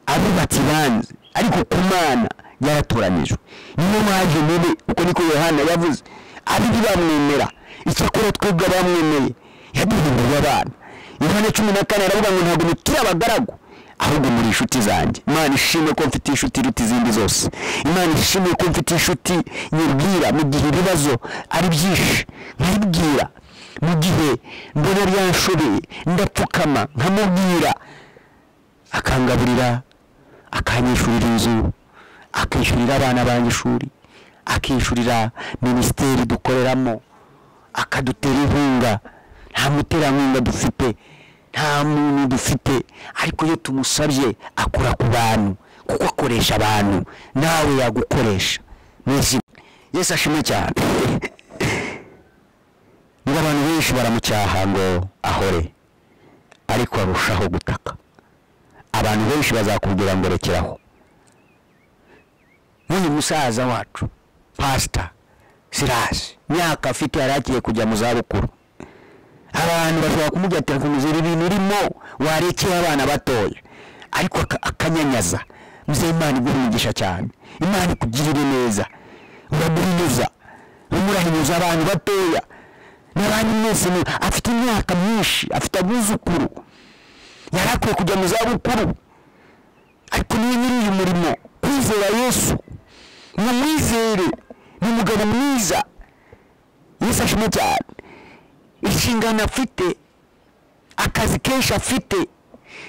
abubatsi banze ariko ku mana byaratoranijwe niyo waje mubi uko niko yohana yavuze abiri bamwemera icyakora twebwe abamwemeye yaduhinduriye abana yohana cumi na kane aravuga ngo ntabwo muturi abagaragu ahubwo muri inshuti zanjye imana ishimwe ko mfite inshuti iruta izindi zose imana ishimwe ko mfite inshuti nyibwira mu gihe ibibazo ari byinshi nkibwira mu gihe mbona byanshobeye ndapfukama nkamubwira akangaburira akanyishyurira inzu akishyurira abana banjye ishuri akishyurira minisiteri dukoreramo akadutera inkunga nta muterankunga dufite nta muntu dufite ariko iyo tumusabye akora ku bantu kuko akoresha abantu nawe yagukoresha mwese yesu ashimwe cyane ngo abantu benshi baramucyaha ngo ahore ariko arushaho gutaka abantu benshi bazakubwira ngo rekeraho nk'uyu musaza wacu pasita sirasi imyaka afite yari agiye kujya mu zabukuru abantu bashobora kumubwira ati muzira ibintu urimo warekeye abana batoya ariko aka- akanyanyaza muzeye imana iguha umugisha cyane imana ikugirire neza uramuhinyuza umurahinyuza abantu batoya n'abandi mwese mu- afite imyaka myinshi afite abuzukuru yari akwiye kujya mu zabukuru ariko niwe nyiri uyu murimo kwizera yesu ni umwizere ni umugabo mwiza yesu ashima cyane inshingano afite akazi kenshi afite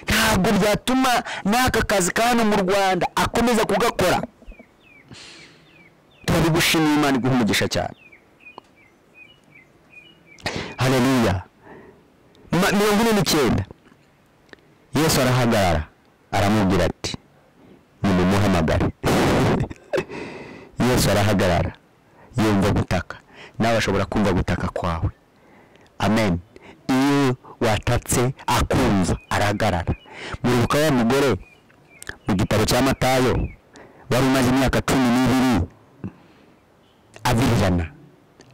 ntabwo byatuma n'aka kazi ka hano mu rwanda akomeza kugakora turabigushimira imana iguha umugisha cyane hareruya Ma- mirongo ine n'icyenda yesu arahagarara aramubwira ati nimumuhamagare yesu arahagarara yumva gutaka nawe ashobora kumva gutaka kwawe amen iyo watatse akumva arahagarara muribuka wa mugore mu gitabo cya matayo wari umaze imyaka cumi n'ibiri avirirana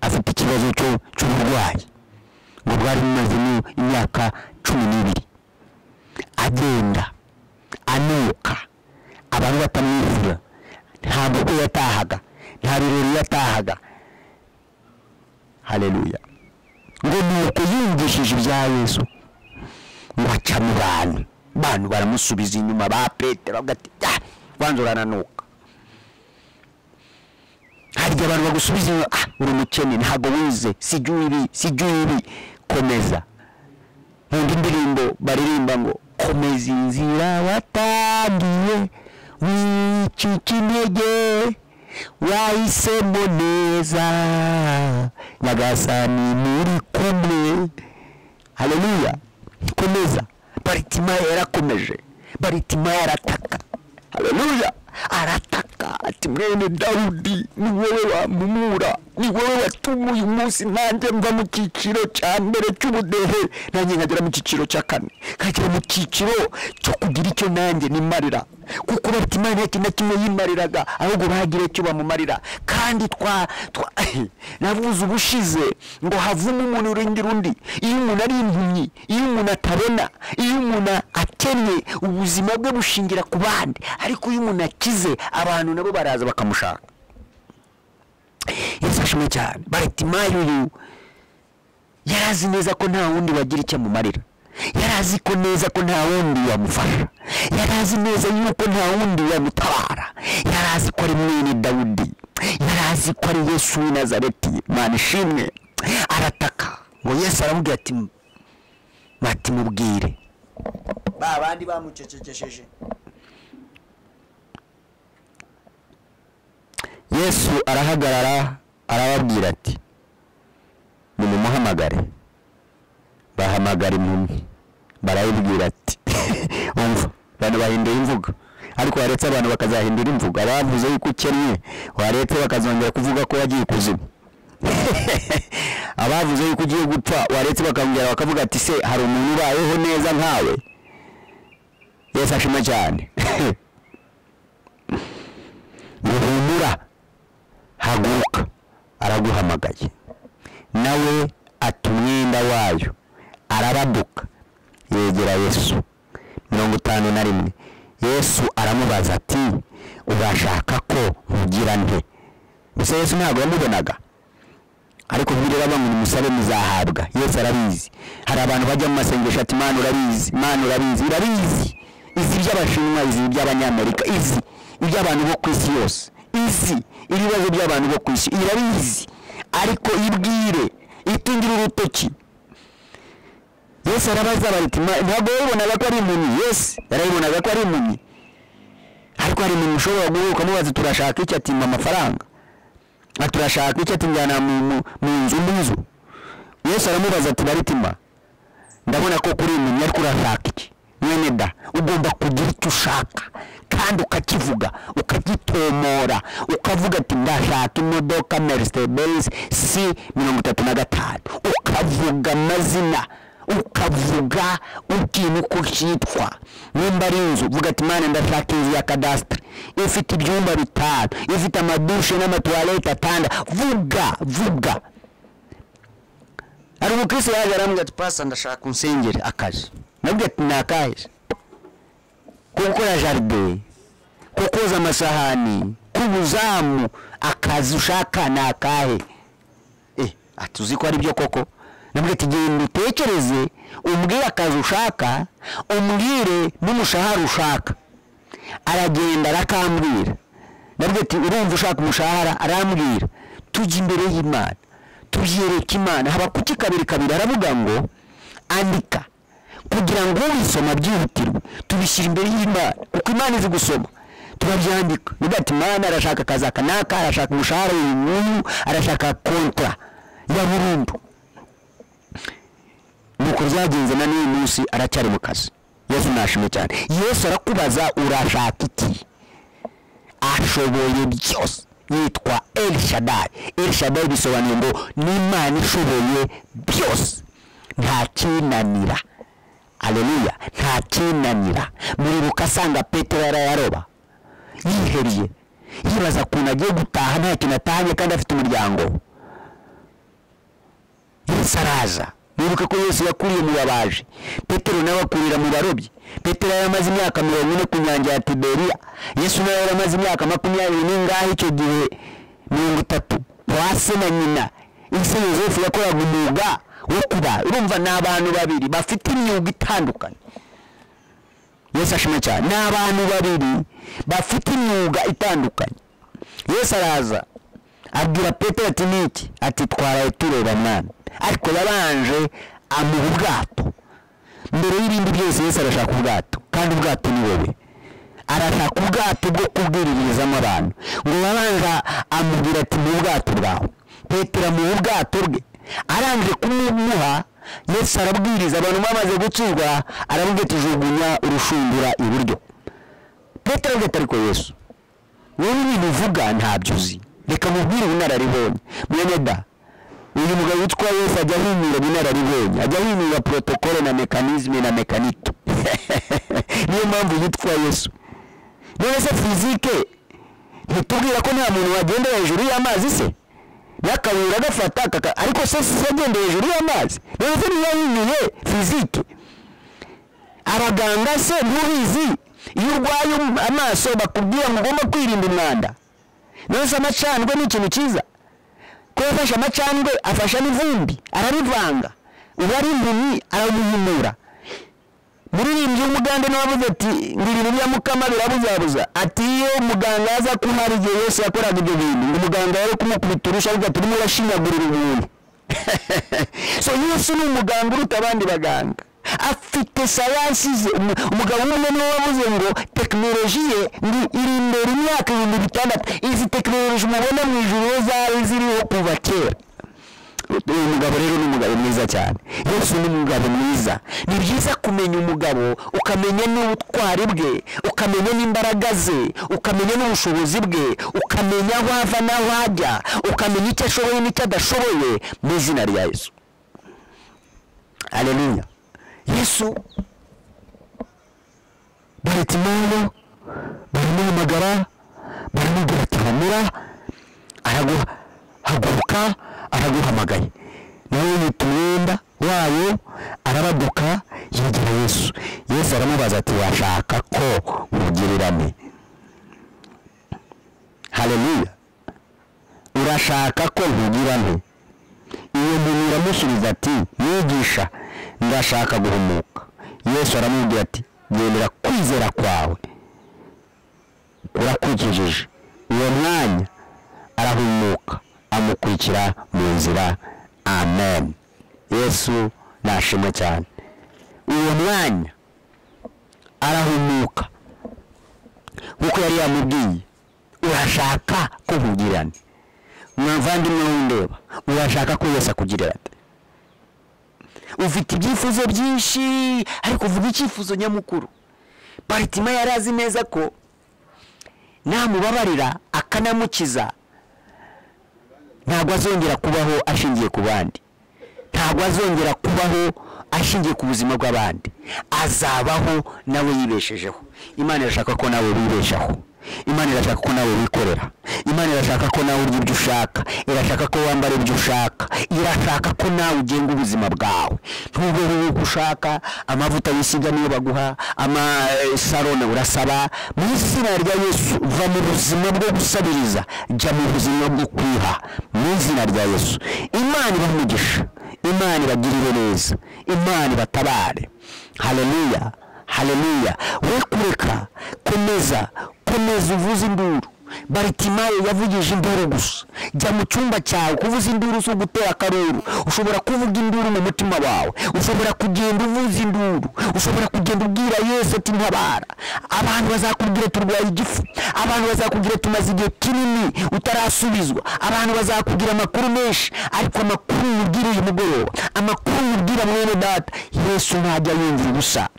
afite ikibazo cyo- cy'uburwayi ngo bwari bumazemo imyaka cumi n'ibiri agenda anuka abantu batamwizera nta bukwe yatahaga nta birori yatahaga hareruya ngo nuko yumvishije ibya yesu ngo aca mu bantu bantu baramusubiza inyuma ba petero bagati "Ya, wanze urananuka harya abantu bagusubiza inyuma ah uri umukene ntabwo wize sijya ibi sijya ibi komeza nkunda indirimbo baririmba ngo komeza inzira watangiye wicika intege wahisemo neza nyagasani muri kumwe hareruya komeza baritimaya yarakomeje baritimaya arataka hareruya arataka ati mwene dawudi ni wowe wampumura ni wowe watuma uyu munsi nanjye mva mu cyiciro cya mbere cy'ubudehe nanjye nkagera mu cyiciro cya kane nkagera mu cyiciro cyo kugira icyo nanjye nimarira kuko batimaye nta kintu na kimwe yimariraga ahubwo bagira icyo bamumarira kandi twa twa navuze ubushize ngo havemo umuntu urengera undi iyo umuntu ari impumyi iyo umuntu atabona iyo umuntu akennye ubuzima bwe bushingira ku bandi ariko iyo umuntu akize abantu nabo baraza bakamushaka yafashwe cyane baritimayo uyu yari azi neza ko nta wundi wagira icyo amumarira yari azi ko neza ko nta wundi yamufasha yari azi neza yuko nta wundi yamutabara yari azi ko ari mwene dawudi yari azi ko ari yesu w'i nazareti mana ishimwe arataka ngo yesu aramubwira ati bati mubwire ba bandi bamucecekesheje yesu arahagarara arababwira ati nimumuhamagare bahamagara impumyi barayibwira ati umva abantu bahinduye imvugo ariko waretse abantu bakazahindura imvugo abavuze yuko ukennye waretse bakazongera kuvuga ko wagiye ikuzimu abavuze yuko ugiye gupfa waretse bakongera bakavuga ati se hari umuntu ubayeho neza nkawe yesu ashima cyane ngo humura haguruka araguhamagaye nawe ata umwenda wayo arabaduka yegera yesu mirongo itanu na rimwe yesu aramubaza ati urashaka ko nkugira nte gusa yesu ntabwo yamubonaga ariko bwira abantu musabe muzahabwa yesu arabizi hari abantu bajya mu masengesho ati imana urabizi imana urabizi irabizi izi iby'abashinwa izi iby'abanyamerika izi iby'abantu bo ku isi yose izi ibibazo by'abantu bo ku isi irabizi ariko ibwire itungire urutoki yesu arabaza bariti ntabwo yayibonaga ko ari impumyi yesu yarayibonaga ko ari impumyi ariko hari umuntu ushobora guhuka mubaza turashaka icyo atimba amafaranga ati turashaka icyo atinjyana mu mu- mu nzu n'inzu yesu aramubaza ati baritima ndabona ko kuri impumyi ariko urashaka iki mwene da ugomba kugira icyo ushaka kandi ukakivuga ukagitomora ukavuga ati ndashaka imodoka merisite benzi si mirongo itatu na gatanu ukavuga amazina ukavuga ubwira uko cyitwa nimba ari inzu vuga ati mwana ndashaka inzu ya kadasitiri ifite ibyumba bitanu ifite amadushe n'amatuwarete atanda vuga vuga hari umukirisi yaje arambwira ati pasa ndashaka unsengere akaje nabwira ati ni akaje ko gukora jaride ko koza amasahani k'ubuzamu akazi ushaka ni akahe eh ati uzi ko ari byo koko nabwira ati genda utekereze umbwire akazi ushaka umbwire n'umushahara ushaka aragenda arakambwira nabwira ati urumva ushaka umushahara arambwira tujya imbere y'imana tubyereke imana habakuki kabiri kabiri aravuga ngo andika kugira ngo ubisoma byihutirwe tubishyira imbere y'imana kuko imana izi gusoma turabyandika nubwo ati imana arashaka akazi aka n'aka arashaka umushahara uyu n'uyu arashaka kontra ya burundu nuko byagenze na n'uyu munsi aracyari mu kazi yesu nashimwe cyane yesu arakubaza urashaka iki ashoboye byose yitwa el shaddai el shaddai bisobanuye ngo n'imana ishoboye byose nta kinanira aleluya nta kinanira muribuka asanga petero yarayaroba yihebye yibaza ukuntu agiye gutaha nta kintu atahanye kandi afite umuryango yesu araza mwibuke ko yesu yakuriye mu babaji petero nawe akurira mu barobyi petero yari amaze imyaka mirongo ine ku nyanja ya tiberiya yesu nawe yari amaze imyaka makumyabiri n'ingahe icyo gihe mirongo itatu kwa se na nyina ese yosefu yakoraga umwuga wo kuba urumva ni abantu babiri bafite imyuga itandukanye yesu ashima cyane ni abantu babiri bafite imyuga itandukanye yesu araza abwira petero ati niki ati twaraye tureba mwana ariko yabanje amuha ubwato mbere y'ibindi byose yesu arashaka ubwato kandi ubwato ni wowe arashaka ubwato bwo kubwiririzamo abantu ngo yabanje amubwira ati mu bwato bwawe petero amuha ubwato bwe arangije kumuha yesu arabwiriza abantu bamaze gucirwa arabwira ati jugunya urushundura iburyo petero avuga ati ariko yesu wowe ibintu uvuga ntabyo uzi reka mubwire ubunararibonye mwene da uyu mugabo witwa yesu ajya ahinyura ubunararibonye ajya ahinyura porotokole na mekanizme na mekanito niyo mpamvu yitwa yesu none se fizike ntitubwira ko nta muntu wagenda hejuru y'amazi se yakabuye agafata akaka- ariko se si yagenda hejuru y'amazi none se niyo ahinyuye fizike abaganga se ntubizi iyo urwaye um- amaso bakubwira ngo ugomba kwirinda umwanda none se amacandwe ni ikintu cyiza ko yafashe amacandwe afasha n'ivumbi ararivanga uba ari impumyi aramuhumura muririmbyi w'umugande nawe avuze ati ngo ibintu bya mukama birabuzabuza ati iyo umuganga aza ko hari igihe yose yakoraga ibyo bintu ngo umuganga yari kumukubita urushyi ariko turimo urashinyagurira umuntu so yesu ni umuganga uruta abandi baganga afite sayansi ze Umu- umugabo umwe niwe wavuze ngo tekinoloji ye ngo iri imbere imyaka ibihumbi bitandatu izi tekinoloji mubona mu ijuru iyo zari ziriho kuva kera uyu mugabo rero ni umugabo mwiza cyane yesu ni umugabo mwiza ni byiza kumenya umugabo ukamenya n'ubutwari bwe ukamenya n'imbaraga ze ukamenya n'ubushobozi bwe ukamenya aho ava n'aho ajya ukamenya icyo ashoboye n'icyo adashoboye mu izina rya yesu aleluya yesu baritimayo baramuhamagara baramubwira ati hamura araguhaguruka araguhamagaye nawe yita umwenda wayo arabaduka yegera yesu yesu aramubaza ati washaka ko mugirirane haleluya urashaka ko nkugirane iyo muntu iramusubiza ati mwigisha ndashaka guhumuka yesu aramubwira ati gendera kwizera kwawe urakwikijeje uwo mwanya arahumuka amukurikira mu nzira amen yesu nashimwe cyane uwo mwanya arahumuka nk'uko yari yamubwiye urashaka ko nkugirane mwavandimwe w'indeba urashaka ko yose akugirira ate ufite ibyifuzo byinshi ariko uvuga icyifuzo nyamukuru baritima yari azi neza ko namubabarira akanamukiza ntabwo azongera kubaho ashingiye ku bandi ntabwo azongera kubaho ashingiye ku buzima bw'abandi azabaho nawe yibeshejeho imana irashaka ko nawe wibeshaho imana irashaka ko nawe wikorera imana irashaka ko nawe urya ibyo ushaka irashaka ko wambara ibyo ushaka irashaka ko nawe ugenga ubuzima bwawe ntubeho uko ushaka amavuta wisiga niyo baguha amasarone urasaba mu izina rya yesu va mu buzima bwo gusabiriza jya mu buzima bwo kwiha mu izina rya yesu imana ibahe umugisha imana ibagirire neza imana ibatabare haleluya haleluya we kureka komeza komeza uvuze induru baritimayo yavugije induru gusa jya mu cyumba cyawe kuvuza induru si ugutera akaruru ushobora kuvuga induru mu mutima wawe ushobora kugenda uvuza induru ushobora kugenda ubwira yesu ati ntabara abantu bazakubwira turwaye igifu abantu bazakubwira tumaze igihe kinini utarasubizwa abantu bazakubwira amakuru menshi ariko amakuru yubwira uyu mugoroba amakuru yubwira mwene data yesu ntajya yumvira ubusa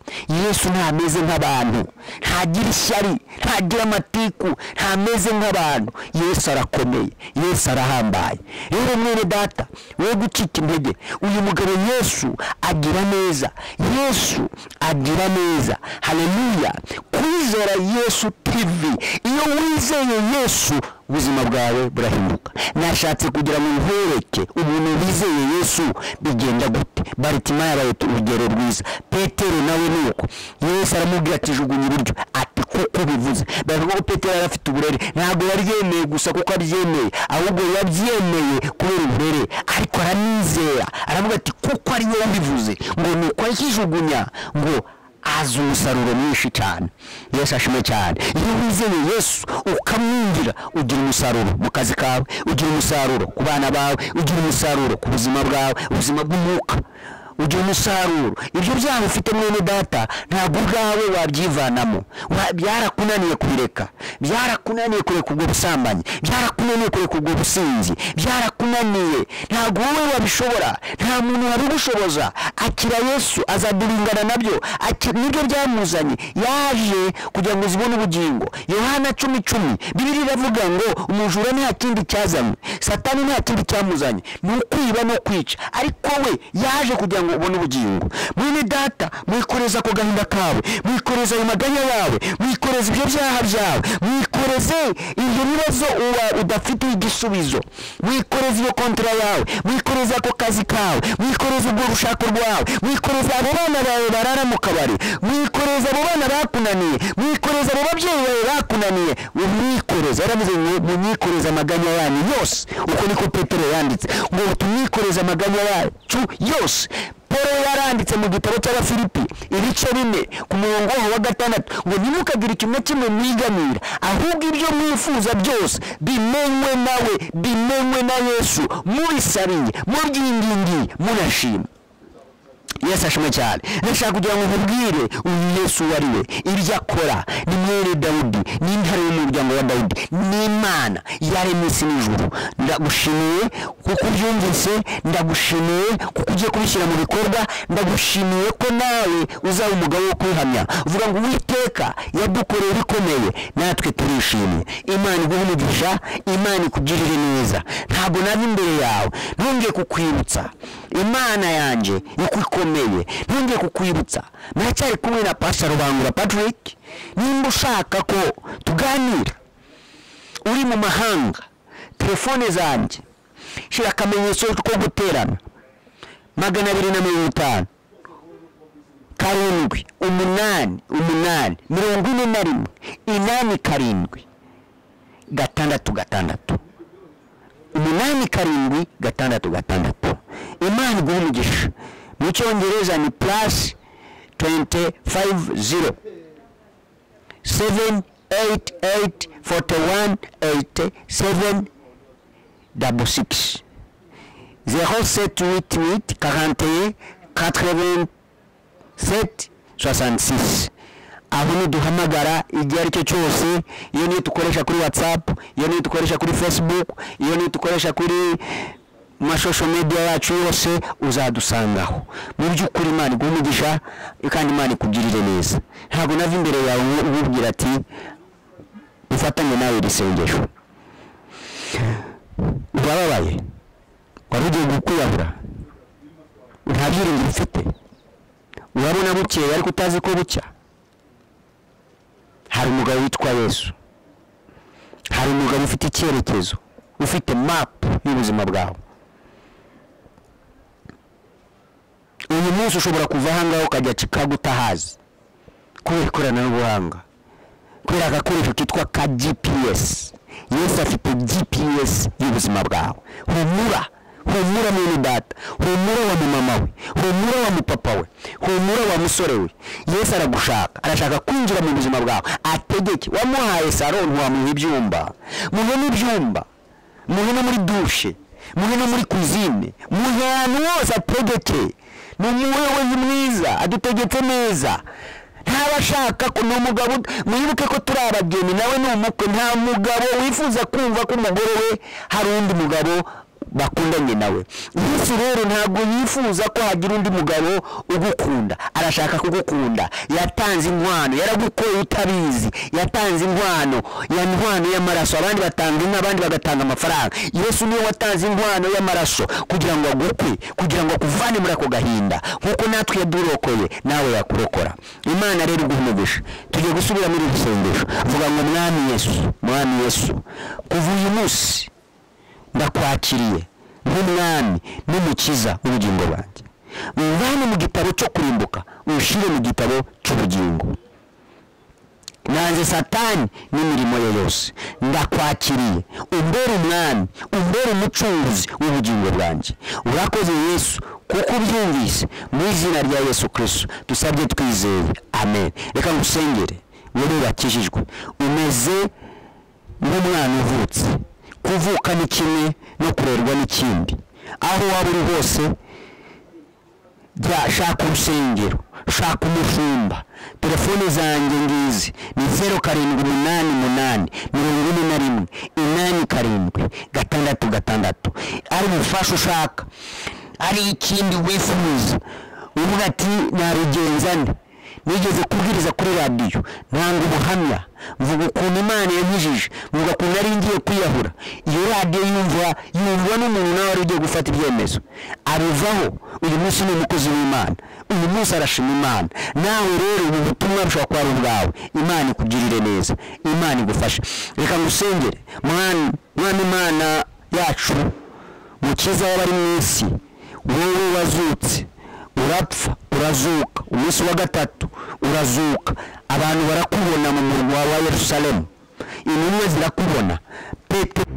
yesu ntameze nk'abantu ntagira ishyari ntagira amatiku ntameze nk'abantu yesu arakomeye yesu arahambaye rero mwene data we gucika intege uyu mugabo yesu agira neza yesu agira neza haleluya kwizera yesu tv iyo wizeye yesu ubuzima bwawe burahinduka nashatse kugira ngo nkwereke umuntu wizeye yesu bigenda gute baritima yabaye urugero rwiza petero nawe ni uko yesu aramubwira ati jugunya iburyo ati kuko bivuze baravuga ko petero yari afite uburere ntabwo yaryemeye gusa kuko aryemeye ahubwo yabyemeye kubera uburere ariko aranizera aravuga ati kuko ari wowe ubivuze ngo ni uko akijugunya ngo azi umusaruro mwinshi cyane yesu ashimwe cyane iyo wizeye yesu ukamwumvira ugira umusaruro mu kazi kawe ugira umusaruro ku bana bawe ugira umusaruro ku buzima bwawe ubuzima bw'umwuka ugira umusaruro ibyo byaha ufite mwene data ntabwo ubwawe wabyivanamo Wa- byarakunaniye kubireka byarakunaniye kureka ubwo busambanyi byarakunaniye kureka ubwo businzi byarakunaniye ntabwo wowe wabishobora nta muntu wabigushoboza akira yesu azaduringana nabyo Aki- nibyo byamuzanye yaje kugira ngo zibone ubugingo yohana cumi cumi bibiri iravuga ngo umujura nta kindi cyazanywe satani nta kindi cyamuzanye ni ukwiba no kwica ariko we yaje kugira ngo ubone ubugingo mwene data mwikoreza ako gahinda kawe mwikoreza ayo maganya yawe mwikoreza ibyo byaha byawe mwikoreze ibyo bibazo uba udafitiye igisubizo mwikoreze iyo kontra yawe mwikoreze ako kazi kawe mwikoreze ubwo rushako rwawe mwikoreze abo bana bawe barara mu kabari mwikoreze abo bana bakunaniye mwikoreze abo babyeyi bawe bakunaniye mwikoreze yaravuze ngo munyikoreze amaganya yanyu yose uko niko petero yanditse ngo tumwikoreze amaganya yacu yose paul yari yanditse mu gitabo cy'abafilipi ibice bine ku murongo waho wa gatandatu ngo ntimukagire kimwe kimwe mwiganira ahubwo ibyo mwifuza byose bimenywe nawe bimenywe na yesu mubisabiye mubyingingiye munashima yesu ashimwe cyane ndashaka kugira ngo nkubwire uyu yesu uwo ari we ibyo akora ni mwene dawudi ni intare y'umuryango wa dawudi ni imana yaremye isi n'ijuru ndagushimiye kuko ubyumvise ndagushimiye kuko ugiye kubishyira mu bikorwa ndagushimiye ko nawe uzaba umugabo wo kwihamya uvuga ngo uwiteka yadukoreye ibikomeye natwe turishimye imana iguhe umugisha imana ikugirire neza ntabwo nava imbere yawe ntongeye kukwibutsa imana yanjye ikukomeye ntongeye kukwibutsa muracyari kumwe na pasha rubangura patrick nimba ushaka ko tuganira uri mu mahanga telefone zanjye shyira akamenyetso ko guterana magana abiri na mirongo itanu karindwi umunani umunani mirongo ine na rimwe inani karindwi gatandatu gatandatu umunani karindwi gatandatu gatandatu imana iguha umugisha mu cyongereza ni purasi tuwenti fayive ziro seveni eyiti eyiti foti wani eyiti seveni dabo sikisi zero seti witi witi karanteye katereventi 766 aho niduhamagara igihe ari cyo cyose iyo niyo dukoresha kuri whatsapp iyo niyo dukoresha kuri facebook iyo niyo dukoresha kuri mashosho media yacu yose uzadusangaho mu by'ukuri imana iguha umugisha kandi imana ikugirire neza ntabwo nava imbere yawe ububwira ati ufatanye nawe iri sengesho urababaye wari ugiye gukwiyahura nta byiringiro ufite urabona bukeye ariko utazi ko bucya hari umugabo witwa yesu hari umugabo ufite icyerekezo ufite mapu y'ubuzima bwawe uyu munsi ushobora kuva ahangaha ukajya chicago utahazi kubera ikoranabuhanga kubera agakoresho kitwa ka gps yesu afite gps y'ubuzima bwawe humura humura mwene data humura wa mumama we humura wa mupapa we humura wa musore we yesu aragushaka arashaka kwinjira mu buzima bwawe ategeke wamuhaye saro ntiwamuha ibyumba muhe n'ibyumba muhe no muri dushe muhe no muri kuzine muhe ahantu hose ategeke ni umuyobozi mwiza adutegetse neza ntaba ashaka ko ni umugabo mwibuke ko turi abageni nawe ni umukwe nta mugabo wifuza kumva ko umugore we hari undi mugabo bakundanye nawe yesu rero ntabwo yifuza ko hagira undi mugabo ugukunda arashaka kugukunda yatanze inkwano yaragukoye utabizi yatanze inkwano ya nkwano y'amaraso abandi batanga inka abandi bagatanga amafaranga yesu niwe watanze inkwano y'amaraso kugira ngo agukwe kugira ngo akuvane muri ako gahinda nk'uko natwe yadurokoye nawe yakurokora imana rero iguha umugisha tugiye gusubira muri iri sengesho vuga ngo mwami yesu mwami yesu kuva uyu munsi ndakwakiriye nk'umwami n'umukiza w'ubugingo bwanjye muvane mu gitabo cyo kurimbuka ushyire mu gitabo cy'ubugingo nanze satani n'imirimo ye yose ndakwakiriye umbere umwami umbere umucunguzi w'ubugingo bwanjye urakoze yesu kuko ubyumvise mu izina rya yesu kirisito dusabye twizeye amen reka ngusengere wowe wakijijwe umeze nk'umwana uvutse kuvuka ni kimwe no kurerwa n'ikindi aho waba uri hose jya shaka urusengero shaka umushumba telefone zanjye ngizi ni zeru karindwi umunani umunani mirongo ine na rimwe inani karindwi gatandatu gatandatu ari ubufasha ushaka ari ikindi wifuza uvuga ati nabigenza nde nigeze kubwiriza kuri radiyo ntanga ubuhamya mvuga ukuntu imana yankijije mvuga ukuntu nari ngiye kwiyahura iyo radiyo yumva yumva n'umuntu nawe wari ugiye gufata ibyemezo abivaho uyu munsi ni umukozi w'imana uyu munsi arashima imana nawe rero ubu butumwa bushobora kuba ari ubwawe imana ikugirire neza imana igufashe reka ngusengere mwana mwana imana yacu mukiza w'abari mu isi wowe wazutse urapfa urazuka umunsi wa gatatu urazuka abantu barakubona mu murwa wa yerusalemu intumwa zirakubona petero